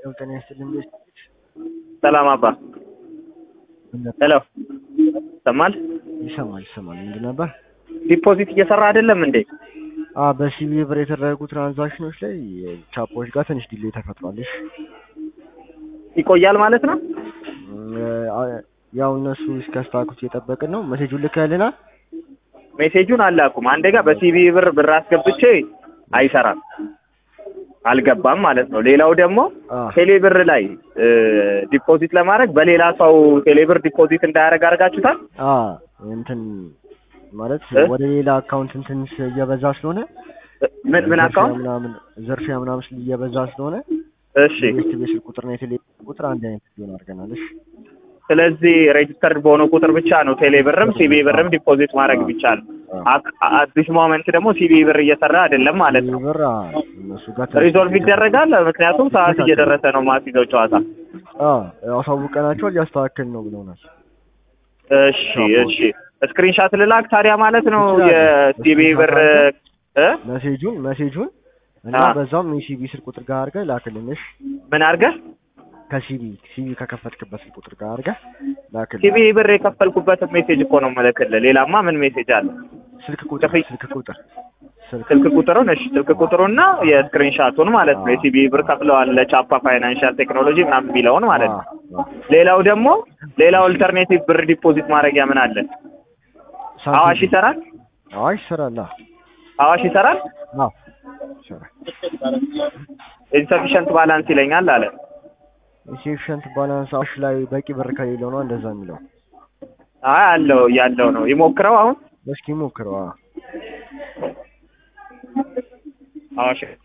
ያው ጤና ይስጥልኝ። ሰላም አባ። ሄሎ ይሰማል? ይሰማል ይሰማል። ምንድን ነበር? ዲፖዚት እየሰራ አይደለም እንዴ? አ በሲቢ ብር የተደረጉ ትራንዛክሽኖች ላይ ቻፖች ጋር ትንሽ ዲሌይ ተፈጥሯል። እሺ ይቆያል ማለት ነው? እ- ያው እነሱ እስኪያስተካክሉት እየጠበቅን ነው። ሜሴጁን ልከህልናል? ሜሴጁን አላኩም። አንዴ ጋር በሲቢ ብር ብር አስገብቼ አይሰራም፣ አልገባም ማለት ነው። ሌላው ደግሞ አ ቴሌ ብር ላይ እ፣ ዲፖዚት ለማድረግ በሌላ ሰው ቴሌ ብር ዲፖዚት እንዳያደርግ አድርጋችሁታል? አ እንትን ማለት እ? ወደ ሌላ አካውንት እንትን ስ- እየበዛ ስለሆነ ምን ምን ዘርፊያ አካውንት? ምናምን ዘርፊያ ምናምን ስል እየበዛ ስለሆነ እሺ። የቤት ቤት ቁጥርና የቴሌ ቁጥር አንድ አይነት ሊሆን አድርገናል። እሺ ስለዚህ ሬጅስተርድ በሆነው ቁጥር ብቻ ነው ቴሌ ብርም ሲቢ ብርም ዲፖዚት ማድረግ ቢቻል። አዲስ ሞመንት ደግሞ ሲቢ ብር እየሰራ አይደለም ማለት ነው። ብር አ፣ እነሱ ጋር ትንሽ ሪዞልቭ ይደረጋል። ምክንያቱም ሰዓት እየደረሰ ነው ማስይዘው ጨዋታ። አ አሳውቀናቸዋል እያስተካከል ነው ብለውናል። እሺ እሺ፣ ስክሪንሻት ልላክ ታዲያ ማለት ነው ይችላል። የሲቢ ብር እ መሴጁን መሴጁን እና አ። በዛም የሲቢ ስልክ ቁጥር ጋር አድርገህ ላክልን። እሺ ምን አድርገህ ከሲቢ ሲቢ ከከፈትክበት ስልክ ቁጥር ጋር አድርገህ ላክልን። ሲቢ ብር የከፈልኩበትን ሜሴጅ እኮ ነው የምልክልህ። ሌላማ ምን ሜሴጅ አለ? ስልክ ቁጥር ክፍል- ስልክ ቁጥር ስልክ ስልክ ቁጥሩን እሺ፣ ስልክ ቁጥሩና የስክሪንሻቱን ማለት ነው። አ። የሲቢ ብር ከፍለዋል ለቻፓ ፋይናንሻል ቴክኖሎጂ ምናምን የሚለውን ማለት ነው። አ፣ አ። ሌላው ደግሞ ሌላ ኦልተርኔቲቭ ብር ዲፖዚት ማድረጊያ ምን አለ? ሳንቲም አዋሽ ይሰራል? አዋሽ ይሰራል። አ፣ አዋሽ ይሰራል? አዎ ይሰራል። ኢንሰፊሽንት ባላንስ ይለኛል አለ። ኢንሴፕሽንት ባላንስ አዋሽ ላይ በቂ ብር ከሌለው ነው እንደዛ የሚለው። አይ አለው ያለው ነው። ይሞክረው አሁን እስኪ ሞክረው። አ። አዋሽ